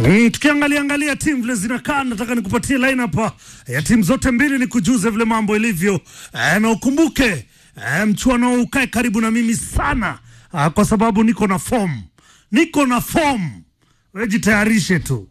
Mm, tukiangalia angalia timu vile zinakaa, nataka nikupatie lineup ya timu zote mbili, nikujuze vile mambo ilivyo e, na ukumbuke e, mchuano ukae karibu na mimi sana a, kwa sababu niko na form, niko na form, wewe jitayarishe tu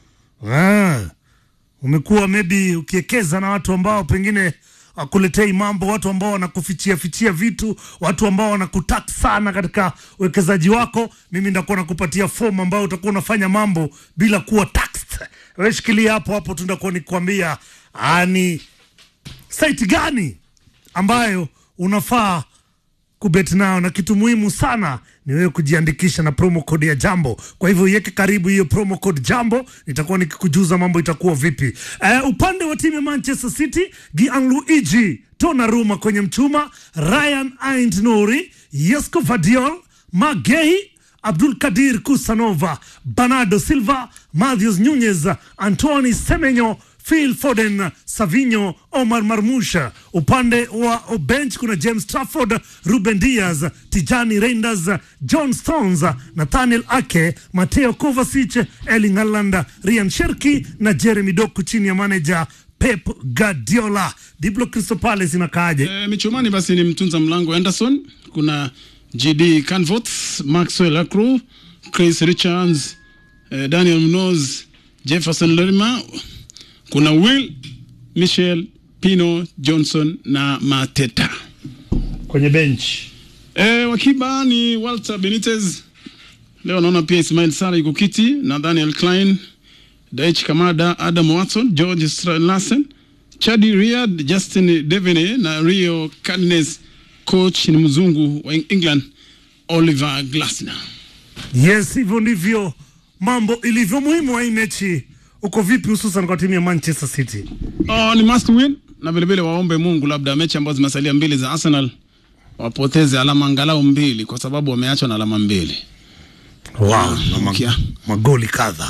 ah, umekuwa maybe ukiekeza na watu ambao pengine wakuletei mambo, watu ambao wanakufichia fichia vitu, watu ambao wanakutak sana katika uwekezaji wako. Mimi ndakuwa nakupatia fomu ambayo utakuwa unafanya mambo bila kuwa taxed. Wewe shikilia hapo hapo, tundakuwa nikwambia ni site gani ambayo unafaa kubet nayo, na kitu muhimu sana ni wewe kujiandikisha na promo code ya Jambo. Kwa hivyo iweke karibu hiyo promo code Jambo, nitakuwa nikikujuza mambo itakuwa vipi. Uh, upande wa timu ya Manchester City, Gianluigi Donnarumma kwenye mchuma, Ryan Aint Nouri, Yesco Vadiol, Magehi Abdul Kadir Kusanova, Bernardo Silva, Matthews Nunez, Antoine Semenyo, Phil Foden, Savinho, Omar Marmusha. Upande wa bench kuna James Trafford, Ruben Diaz, Tijani Reinders, John Stones, Nathaniel Ake, Mateo Kovacic, Erling Haaland, Ryan Cherki na Jeremy Doku chini ya manager Pep Guardiola. Diblo Crystal Palace inakaaje? E, michumani basi ni mtunza mlango Anderson, kuna GD Canvot, Maxwell Acru, Chris Richards, eh, Daniel Munoz, Jefferson Lerma, kuna Will Michel Pino Johnson na Mateta. Kwenye bench E, wakiba ni Walter Benitez. Leo naona pia Ismail Sara yuko kiti na Daniel Klein, Daich Kamada, Adam Watson, George Lassen, Chadi Riyad, Justin Devene na Rio Cardinals. Coach ni mzungu wa England Oliver Glasner. Yes, hivyo ndivyo mambo ilivyo. Muhimu wa hii mechi uko vipi, hususan kwa timu ya Manchester City? Oh, ni must win na vilevile waombe Mungu labda mechi ambazo zimesalia mbili za Arsenal wapoteze alama angalau mbili, kwa sababu wameachwa na alama mbili. Wow, na mag Kia. magoli kadha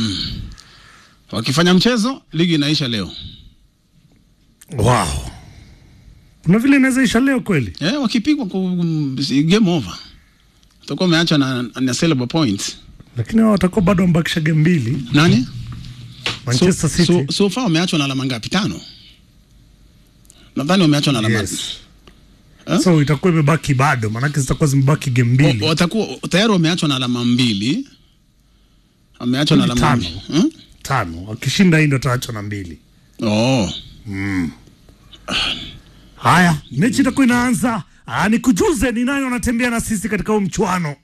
Wakifanya mchezo, ligi inaisha leo. wow. Kuna vile inaweza isha leo kweli. Eh, wakipigwa ku si game over, utakuwa umeachwa na, na sellable points. lakini hao watakuwa bado wamebakisha game mbili Nani? Manchester so, City. So, so far wameachwa na alama ngapi? Tano. Nadhani wameachwa na alama yes. Eh? So itakuwa imebaki bado, maanake zitakuwa zimebaki game O- mbili watakuwa tayari wameachwa na alama mbili, wameachwa na Mbili alama tano. mbili. Hmm? tano. Wakishinda hii ndo taachwa na mbili. Oh. Haya, mechi itakuwa inaanza. Ah, nikujuze ni nani wanatembea na sisi katika huu mchuano.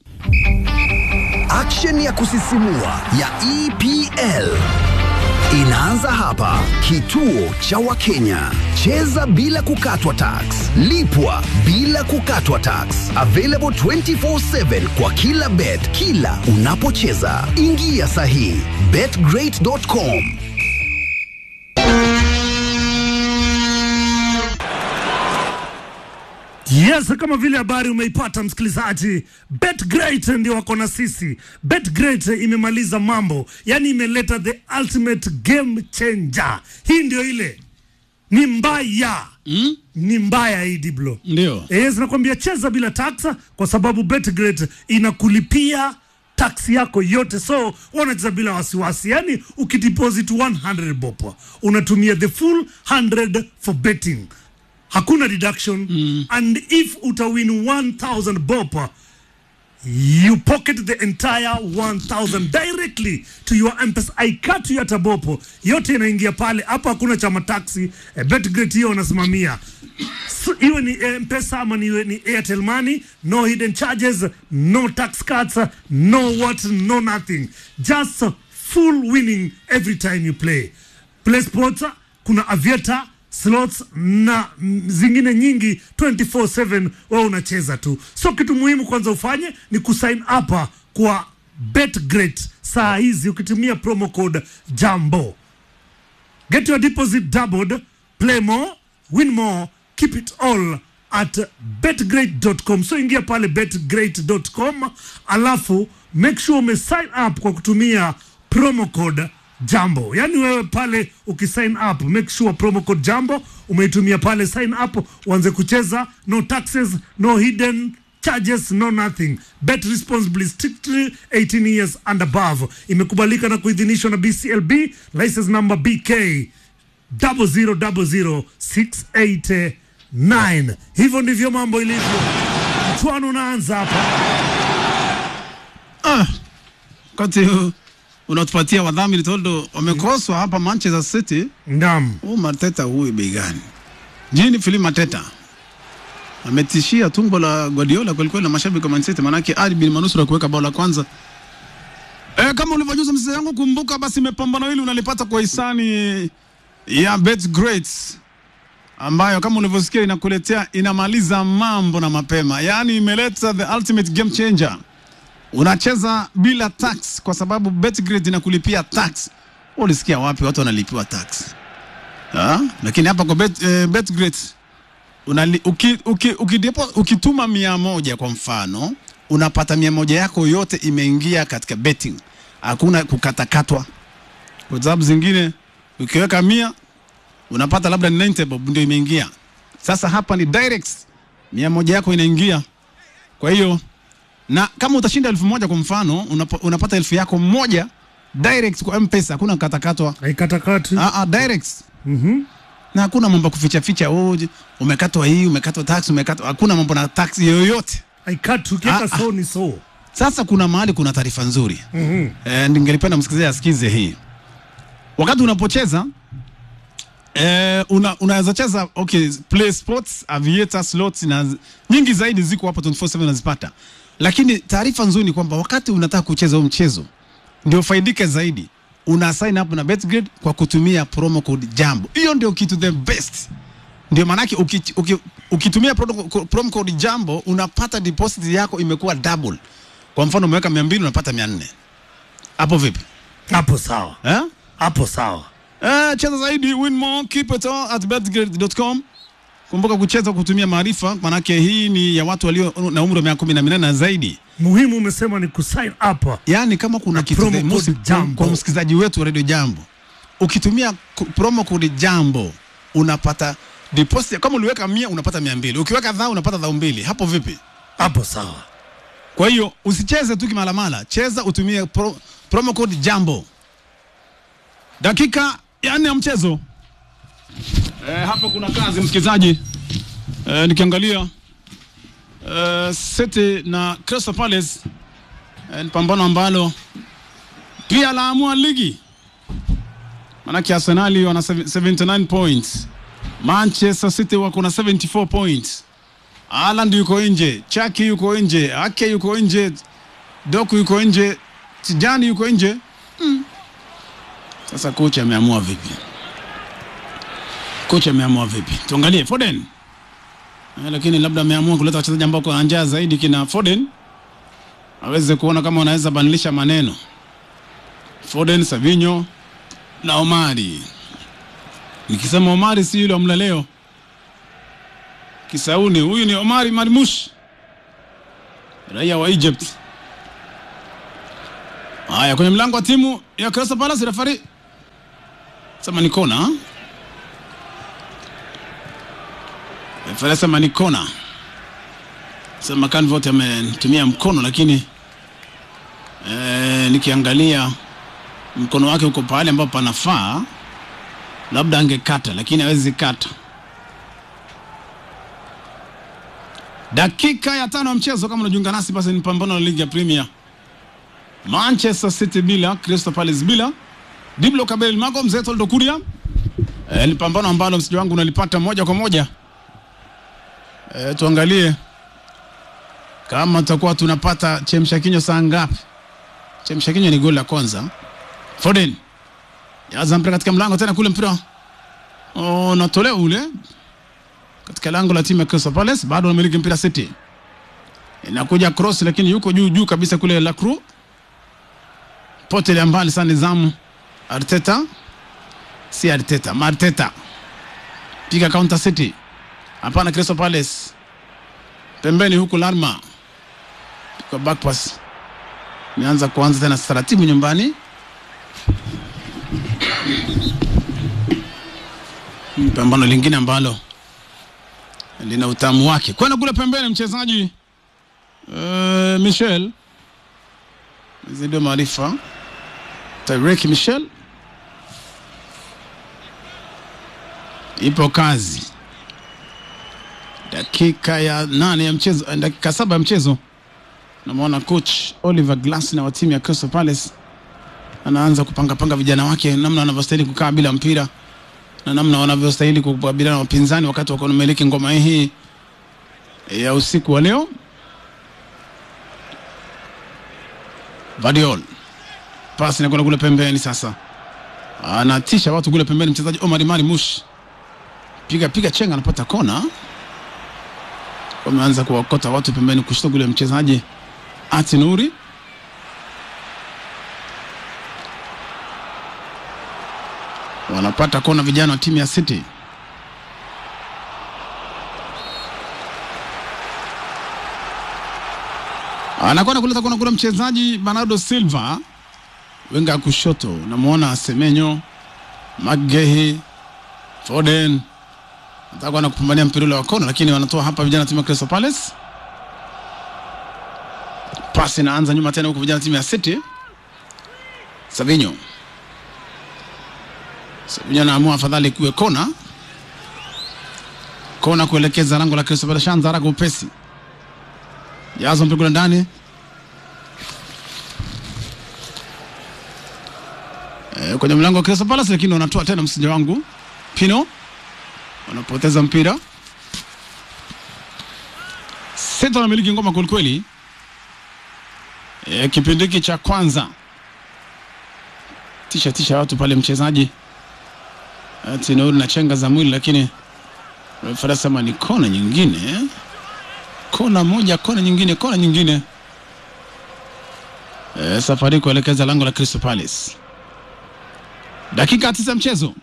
Action ya kusisimua ya EPL inaanza hapa. Kituo cha Wakenya. Cheza bila kukatwa tax, lipwa bila kukatwa tax. Available 24/7 kwa kila bet, kila unapocheza. Ingia sahihi betgreat.com. Yes, kama vile habari umeipata msikilizaji, BetGreat ndio wako na sisi. BetGreat imemaliza mambo, yani imeleta the ultimate game changer. Hii ndio ile, ni mbaya Mm? ni mbaya hii Diblo. Ndio. Yes, nakwambia cheza bila taxa kwa sababu BetGreat inakulipia taksi yako yote, so unacheza bila wasiwasi. Yani ukideposit 100 bob unatumia the full 100 for betting, hakuna deduction and if utawin 1000 bob you pocket the entire 1000 directly to your M-Pesa. Aikatu ya tabopo yote inaingia pale hapo, hakuna chama taxi. Eh, BetGreat hiyo wanasimamia So, iwe ni M-Pesa ama ni, ni Airtel Money, no hidden charges, no tax cuts, no what, no nothing, just full winning every time you play. Play sports, kuna aviator slots na mm, zingine nyingi 24/7 wewe unacheza tu. So kitu muhimu kwanza ufanye ni kusign up kwa BetGreat saa hizi ukitumia promo code Jambo. Get your deposit doubled, play more, win more, keep it all at betgreat.com. So ingia pale betgreat.com, alafu make sure ume sign up kwa kutumia promo code Jambo. Yaani wewe pale ukisign up, make sure promo code Jambo umeitumia pale, sign up uanze kucheza, no taxes, no hidden charges no nothing bet responsibly strictly 18 years and above imekubalika na kuidhinishwa na bclb license number bk 0000689 hivyo ndivyo mambo ilivyo mchuano unaanza hapa Ah, wakati huu unatupatia wadhamini toldo wamekoswa hapa Manchester City. ndam Huu Mateta huyu bei gani? Jini Philip Mateta ametishia tumbo la Guardiola kwelikweli na mashabiki wa Man City, manake Ali bin manusura kuweka bao la kwanza. E, kama ulivyojuza mzee yangu, kumbuka basi mapambano hili unalipata kwa hisani ya BetGreat ambayo kama ulivyosikia inakuletea inamaliza mambo na mapema, yaani imeleta the ultimate game changer. Unacheza bila tax kwa sababu BetGreat inakulipia tax. Wewe Ulisikia wapi watu wanalipiwa tax? Ah, lakini hapa kwa bet, eh, BetGreat unali, uki, uki, ukidepo, ukituma mia moja kwa mfano unapata mia moja yako yote imeingia katika betting, hakuna kukatakatwa. Kwa sababu zingine ukiweka mia unapata labda ni 90 bob ndio imeingia. Sasa hapa ni direct, mia moja yako inaingia. Kwa hiyo na kama utashinda elfu moja kwa mfano unapa, unapata elfu yako moja direct kwa M-Pesa, hakuna kukatakatwa. haikatakati Ah, ah, direct Mhm. na hakuna mambo ya kuficha ficha, oh, je, umekatwa hii, umekatwa tax, umekatwa. Hakuna mambo na tax yoyote. haikati ukiweka Ah, ah. so ni so Sasa kuna mahali kuna taarifa nzuri Mhm. eh, ningelipenda msikilizaji asikize hii. Wakati unapocheza eh, una, unaweza cheza okay, play sports, aviator, slots na z- nyingi zaidi ziko hapo 24/7 unazipata, lakini taarifa nzuri ni kwamba wakati unataka kucheza huu mchezo ndio faidike zaidi, una sign up na BetGrid kwa kutumia promo code Jambo. Hiyo ndio kitu the best ndio maanake uki, uki, ukitumia promo promo code Jambo unapata deposit yako imekuwa double. Kwa mfano umeweka 200 unapata 400. Hapo vipi? hapo sawa Eh? hapo sawa Eh, cheza zaidi, win more, keep it all at betgrid.com. Kumbuka kucheza kutumia maarifa, manake hii ni ya watu walio na umri wa miaka kumi na minane na zaidi. muhimu umesema ni kusign up Yaani kama kuna kitu promo the most- code Jambo. kwa msikilizaji wetu wa Radio Jambo, ukitumia ku- promo code Jambo unapata deposit. Kama uliweka mia unapata mia mbili, ukiweka dhao unapata dhao mbili. Hapo vipi? hapo sawa Kwa hiyo usicheze tu kimalamala, cheza utumie pro, promo code Jambo. Dakika ya nne ya mchezo e, hapo kuna kazi msikilizaji. E, nikiangalia e, City na Crystal Palace e, ni pambano ambalo pia laamua ligi, manake Arsenali wana 79 points, Manchester City wako na 74 points. Haaland yuko nje, Chaki yuko nje, Ake yuko nje, Doku yuko nje, Tijani yuko nje. Mm. Sasa kocha ameamua vipi? Kocha ameamua vipi? Tuangalie Foden. Eh, lakini labda ameamua kuleta wachezaji ambao kwa njaa zaidi kina Foden aweze kuona kama wanaweza badilisha maneno. Foden, Savinho na Omari. Nikisema Omari si yule wa mlaleo Kisauni, huyu ni Omari Marmush, raia wa Egypt. Haya, kwenye mlango wa timu ya Crystal Palace, refari sema ni kona. ha? Refari sema ni kona, sema Canvot ametumia mkono, lakini eh, nikiangalia mkono wake uko pahali ambapo panafaa, labda angekata, lakini hawezi kata. Dakika ya tano ya mchezo, kama unajiunga nasi, basi ni pambano la ligi ya Premier. Manchester City bila, Crystal Palace bila. Diblo Kabel Mago, mzee Toldo Kuria. E, ni pambano ambalo msiji wangu unalipata moja kwa moja. E, tuangalie kama tutakuwa tunapata chemsha kinywa saa ngapi. Chemsha kinywa ni goli la kwanza. Foden yaza mpira katika mlango tena kule mpira oh, natolewa ule katika lango la timu ya Crystal Palace, bado wanamiliki mpira City. Inakuja cross, lakini yuko juu juu kabisa kule Lacroix, potelea mbali sana nizamu. Arteta si Arteta, Marteta piga counter City, hapana. Crystal Palace pembeni huku, Larma kwa back pass, imeanza kuanza tena taratibu nyumbani. Pambano lingine ambalo lina utamu wake. Kwenda kule pembeni, mchezaji uh, Michel zidio maarifa Tyreek Michel ipo kazi. Dakika ya nane ya mchezo, eh, dakika saba ya mchezo, namwona coach Oliver Glasner wa timu ya Crystal Palace anaanza kupangapanga vijana wake namna wanavyostahili kukaa bila mpira na namna wanavyostahili kukabiliana na wapinzani wakati wako wanamiliki ngoma hii ya usiku wa leo. Vadiol pasi inakwenda kule pembeni, sasa anatisha watu kule pembeni, mchezaji Omar Mari Mush piga piga chenga, anapata kona. Wameanza kuwakota watu pembeni, kushtua kule mchezaji Ati Nuri wanapata kona vijana wa timu ya City. anakwenda kuleta kona kule mchezaji Bernardo Silva, wenga ya kushoto, unamwona Semenyo, Magehi, Foden nataka kwenda kupambania mpira ule wa kona, lakini wanatoa hapa vijana timu ya Crystal Palace. Pasi inaanza nyuma tena huku vijana timu ya City. Savinho Savinho anaamua afadhali kuwe kona, kona kuelekeza lango la Crystal Palace. Shanza haraka upesi jazo mpira kule ndani e, kwenye mlango wa Crystal Palace, lakini wanatoa tena msija wangu Pino, wanapoteza mpira. Seta wanamiliki ngoma kwelikweli. E, kipindi hiki cha kwanza tisha tisha watu pale, mchezaji Tinauri na chenga za mwili, lakini refa anasema ni kona nyingine kona moja, kona nyingine, kona nyingine. E, safari kuelekeza lango la Crystal Palace. Dakika tisa mchezo,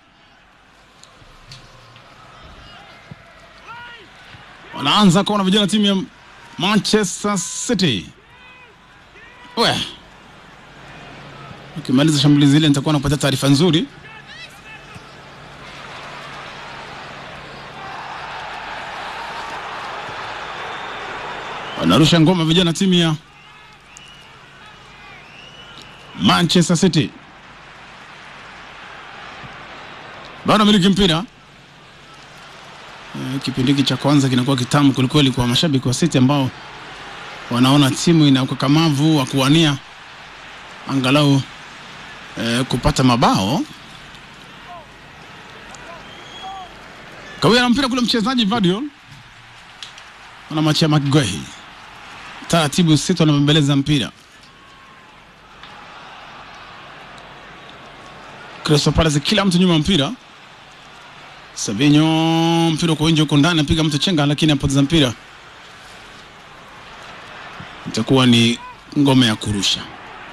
wanaanza kuona vijana timu ya Manchester City. We, ukimaliza shambulizi hili nitakuwa napata taarifa nzuri. wanarusha ngoma vijana timu ya Manchester City, bado miliki mpira. E, kipindi hiki cha kwanza kinakuwa kitamu kwelikweli kwa mashabiki wa City ambao wanaona timu ina ukakamavu wa kuwania angalau e, kupata mabao. Kawia na mpira kule mchezaji Vadiol anamwachia McGuehi taratibu City wanabembeleza mpira. Crystal Palace kila mtu nyuma mpira. Savinho mpira kwa nje huko ndani apiga mtu chenga, lakini apoteza mpira. Itakuwa ni ngome ya kurusha.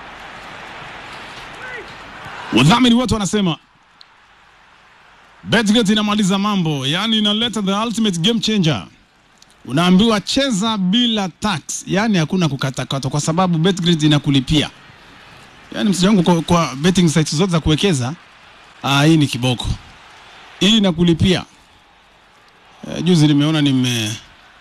Wadhamini wote wanasema Betgret inamaliza mambo, yaani inaleta the ultimate game changer unaambiwa cheza bila tax, yani hakuna kukatakata, kwa sababu Betgrid inakulipia. Yani msija wangu kwa, kwa betting sites zote za kuwekeza, ah, hii ni kiboko, hii inakulipia. E, juzi nimeona nime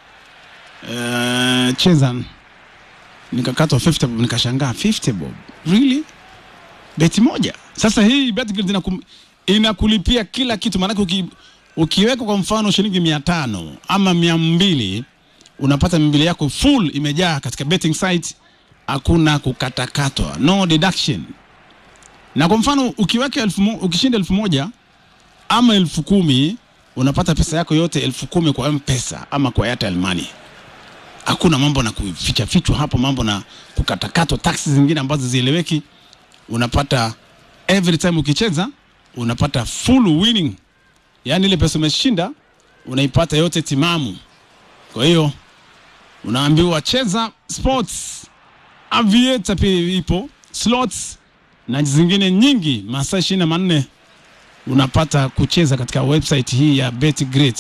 e, cheza nikakatwa 50 bob, nikashangaa 50 bob, really beti moja. Sasa hii Betgrid inakum, inakulipia kila kitu, maanake uki ukiweka kwa mfano shilingi mia tano ama mia mbili unapata mia mbili yako full imejaa katika betting site, hakuna kukatakatwa, no deduction. Na kwa mfano ukiweka elfu mo, ukishinda elfu moja ama elfu kumi unapata pesa yako yote elfu kumi kwa M-Pesa ama kwa Airtel Money. Hakuna mambo na kuficha fichwa hapo, mambo na kukatakatwa, taxi zingine ambazo zieleweki. Unapata every time ukicheza unapata full winning yaani ile pesa umeshinda unaipata yote timamu. Kwa hiyo unaambiwa cheza sports, aviator pia ipo, slots na zingine nyingi, masaa ishirini na manne unapata kucheza katika website hii ya BetGreat.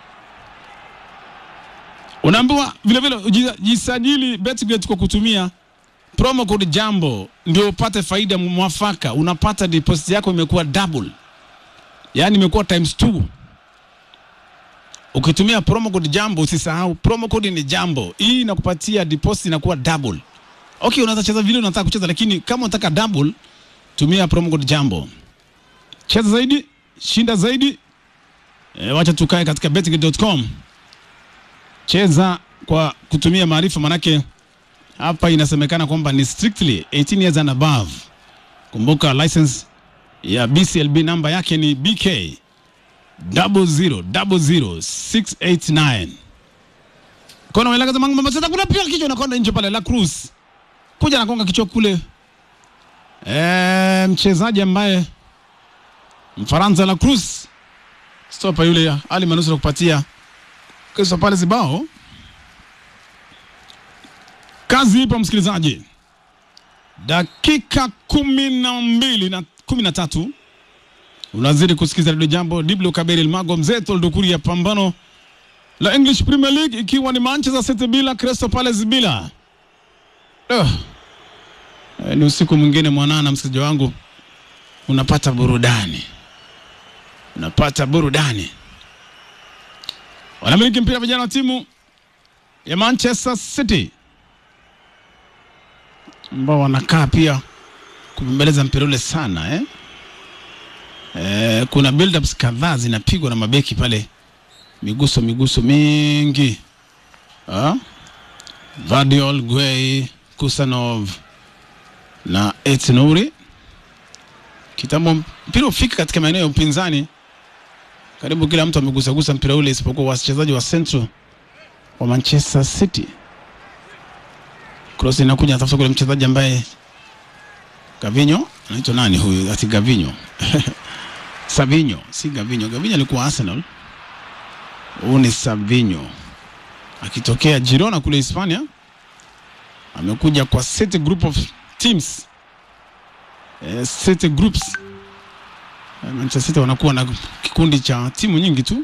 Unaambiwa vilevile jisajili BetGreat kwa kutumia promo code Jambo ndio upate faida mwafaka. Unapata deposit yako imekuwa double yaani imekuwa times two. Ukitumia promo code jambo, usisahau promo code ni jambo. Hii inakupatia deposit inakuwa double. Okay, unaweza cheza vile unataka kucheza, lakini kama unataka double, tumia promo code jambo. Cheza zaidi, shinda zaidi. E, wacha tukae katika betting.com. Cheza kwa kutumia maarifa, manake hapa inasemekana kwamba ni strictly 18 years and above. Kumbuka license ya BCLB namba yake ni BK 0000689. Kona wela kaza mangu sasa kuna pia kichwa nakonda nje pale La Cruz. Kuja nakonga kichwa kule. Eh, mchezaji ambaye Mfaransa La Cruz stopa yule Ali Manusura kupatia Crystal Palace bao. Kazi ipo msikilizaji, dakika kumi na mbili na kumi na tatu unazidi kusikiza redio Jambo. Diblo Kaberi Elmago mzee Toldukuri ya pambano la English Premier League, ikiwa ni Manchester City bila Crystal Palace bila. Uh, ni usiku mwingine mwanana, msikilizaji wangu, unapata burudani, unapata burudani. Wanamiliki mpira vijana wa timu ya Manchester City ambao wanakaa pia kubembeleza mpira ule sana eh? Eh, kuna build-ups kadhaa zinapigwa na mabeki pale, miguso miguso mingi ah? Vardiol, Gueye, Kusanov na Etnouri. Kitambo mpira ufika katika maeneo ya upinzani, karibu kila mtu amegusagusa mpira ule isipokuwa wachezaji wa Central wa Manchester City. Cross inakuja natafuta kule mchezaji ambaye Gavinho anaitwa nani huyu? Ati Gavinho Savinho, si Gavinho. Gavinho alikuwa Arsenal. Huyu ni Savinho akitokea Girona kule Hispania, amekuja kwa City group of teams eh, City groups eh, Manchester City wanakuwa na kikundi cha timu nyingi tu.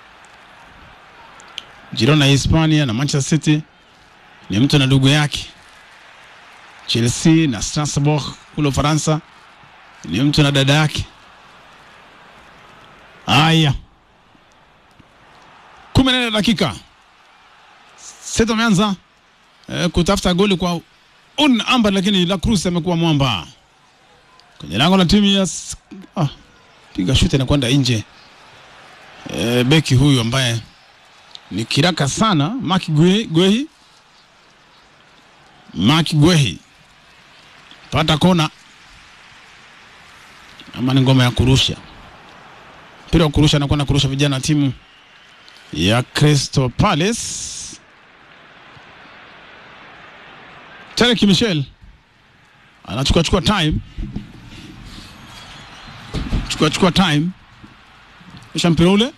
Girona ya Hispania na Manchester City ni mtu na ndugu yake. Chelsea na Strasbourg kule Ufaransa ni mtu na dada yake. Haya, kumi na nne dakika City ameanza eh, kutafuta goli kwa un amba, lakini La Cruz amekuwa mwamba kwenye lango la timu ya s- ah, piga shuti inakwenda nje. Eh, beki huyu ambaye ni kiraka sana Mark Guehi, Guehi. Mark Guehi pata kona ama ni ngoma ya kurusha mpira wa kurusha, anakwenda kurusha vijana wa timu ya Crystal Palace. Tarek Michel anachukua chukua time chukua chukua time kisha mpira ule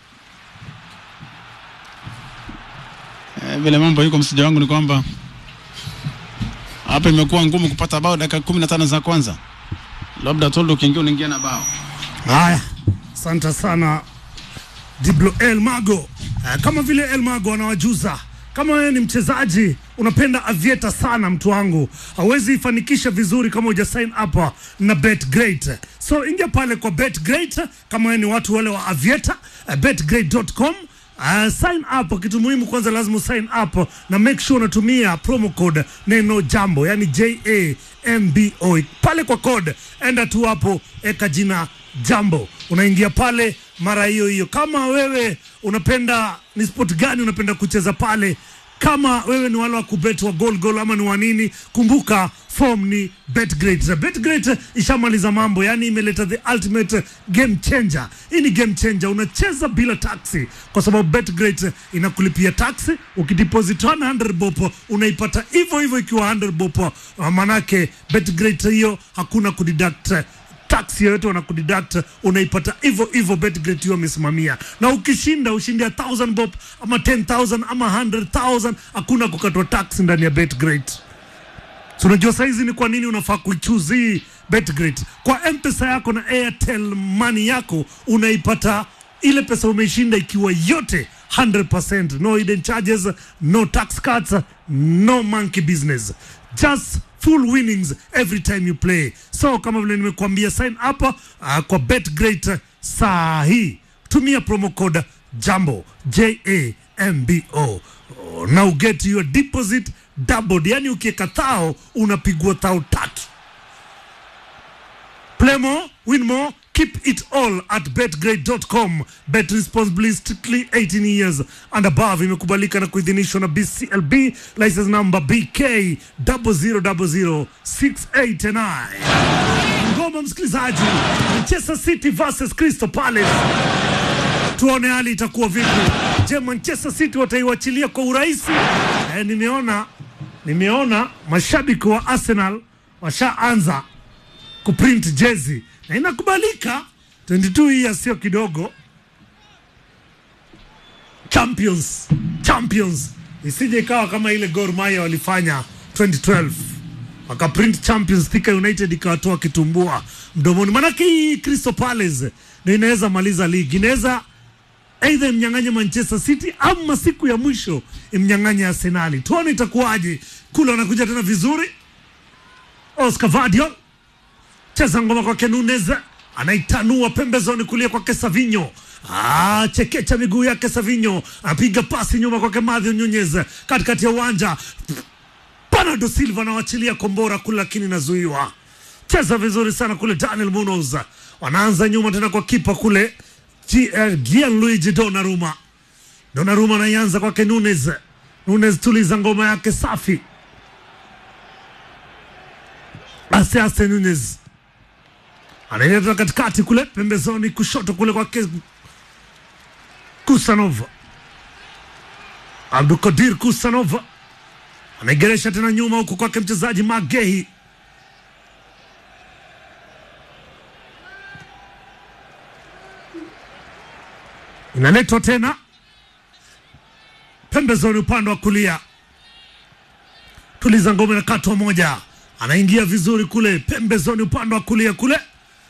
Eh, vile mambo yuko msija wangu ni kwamba hapa imekuwa ngumu kupata bao dakika kumi na tano za kwanza, labda Toldo ukiingia unaingia na bao. Haya, asante sana Diblo El Mago. Eh, kama vile El Mago anawajuza, kama wewe ni mchezaji unapenda avieta sana, mtu wangu, hauwezi ifanikisha vizuri kama uja sign up na BetGreat. So ingia pale kwa BetGreat kama wewe ni watu wale wa avieta, uh, betgreat.com Uh, sign up. Kitu muhimu kwanza, lazima sign up na make sure unatumia promo code neno jambo, yani J A M B O pale kwa code, enda tu hapo, eka jina jambo, unaingia pale mara hiyo hiyo. Kama wewe unapenda ni sport gani unapenda kucheza pale kama wewe ni wale wa kubet wa goal goal ama ni wa nini, kumbuka form ni betgreat. Betgreat ishamaliza mambo, yani imeleta the ultimate game changer. Hii ni game changer, unacheza bila taxi kwa sababu betgreat inakulipia taxi. Ukideposit 100 bob unaipata hivyo hivyo ikiwa 100 bob. Manake betgreat hiyo hakuna kudeduct tax yoyote wanakudeduct unaipata hivyo hivyo betgret hiyo amesimamia na ukishinda ushindi ya 1000 bob ama 10000 ama 100000 hakuna kukatwa tax ndani ya betgret so unajua saizi ni kwa nini unafaa kuichuzi hii betgret kwa mpesa yako na airtel money yako unaipata ile pesa umeshinda ikiwa yote 100% no hidden charges no tax cuts no monkey business just full winnings every time you play so kama vile nimekuambia sign up uh, kwa betgreat saa hii tumia promo code jambo j a m b o now get your deposit doubled yani ukiweka thao unapigwa thao tatu Play more, win more, keep it all at betgrade.com. Bet responsibly, strictly 18 years and above. Imekubalika na kuidhinishwa na BCLB license number BK 0000689. Ngoma msikilizaji, Manchester City versus Crystal Palace. Tuone hali itakuwa vipi. Je, Manchester City wataiwachilia kwa urahisi? Eh, nimeona nimeona mashabiki wa Arsenal washaanza kuprint jezi na inakubalika 22 years sio kidogo champions champions isije ikawa kama ile Gor Mahia walifanya 2012 wakaprint champions Thika United ikawatoa kitumbua mdomoni manake hii Crystal Palace ndio inaweza maliza ligi inaweza aidha imnyang'anye Manchester City ama siku ya mwisho imnyang'anye Arsenali tuone itakuwaje kule wanakuja tena vizuri Oscar Vadiol cheza ngoma kwake Nunez anaitanua pembezoni kulia kwake Savinho. Ah, chekecha miguu yake Savinho, apiga pasi nyuma kwake Mathew Nunez katikati ya uwanja. Bernardo Silva anawachilia kombora kule, lakini inazuiwa. Cheza vizuri sana kule Daniel Munoz, wanaanza nyuma tena kwa kipa kule Gi- eh, Gianluigi Donnarumma. Donnarumma anaianza kwake Nunez. Nunez tuliza ngoma yake safi. Ase ase Nunez anaileta katikati kule pembezoni kushoto kule kwake Kusanov. Abdukadir Kusanov anaigeresha tena nyuma huku kwake mchezaji Magehi. Inaletwa tena pembezoni upande wa kulia tuliza ngome na katwa moja, anaingia vizuri kule pembezoni upande wa kulia kule.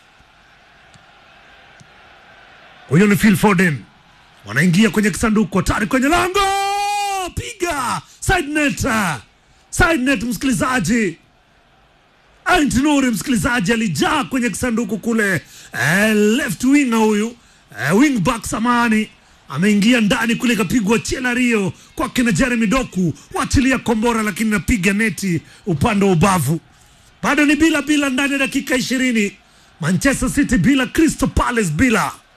Huyo ni Phil Foden, wanaingia kwenye kisanduku hatari kwenye lango, piga side net, side net. Msikilizaji Aint Nuri, msikilizaji alijaa kwenye kisanduku kule, eh, left winger huyu eh, wing back samani ameingia ndani kule, ikapigwa chela Rio kwake na Jeremy Doku, wachilia kombora, lakini napiga neti upande wa ubavu. Bado ni bila bila ndani ya dakika ishirini. Manchester City bila, Crystal Palace bila.